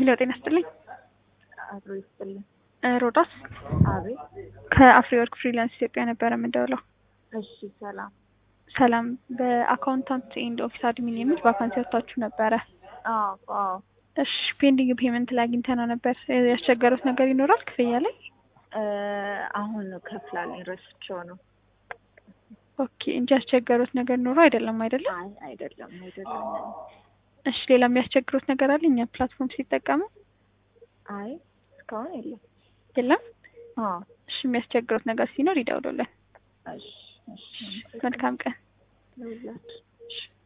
ሄሎ ጤና ይስጥልኝ። አብሮ ይስጥልኝ። እ ሮዳስ አቤት። ከአፍሪወርክ ፍሪላንስ ኢትዮጵያ ነበረ የምንደውለው። እሺ ሰላም። ሰላም። በአካውንታንት ኤንድ ኦፊስ አድሚን የሚል ቫካንሲ ወጥታችሁ ነበረ። አዎ አዎ። እሺ ፔንዲንግ ፔመንት ላይ አግኝተነው ነበር። እ ያስቸገሩት ነገር ይኖራል ክፍያ ላይ? እ አሁን ከፍላለኝ ረስቼው ነው። ኦኬ እንጂ ያስቸገሩት ነገር ኖሮ አይደለም አይደለም? አይ አይደለም አይደለም። እሺ ሌላ የሚያስቸግሩት ነገር አለ እኛ ፕላትፎርም ሲጠቀሙ? አይ እስካሁን የለም። የለም? አዎ እሺ የሚያስቸግሩት ነገር ሲኖር ይደውሉልን። እሺ እሺ። መልካም ቀን። ለሁላችሁ እሺ